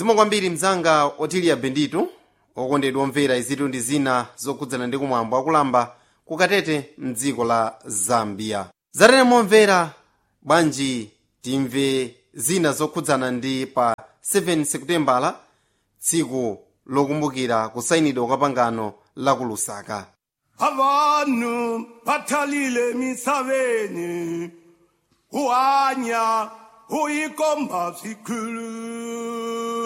zikomo kwambiri mzanga otiliya benditu okondedwa omvera izitu ndi zina zokhudzana ndi kumwambo akulamba kukatete mdziko la zambia zatene momvera bwanji timve zina zokhudzana ndi pa 7 sekutembala tsiku lokumbukira kusayinidwa kwa pangano la ku lusaka avanhu vathalile misaveni hu hanya hu yi komba swikhulu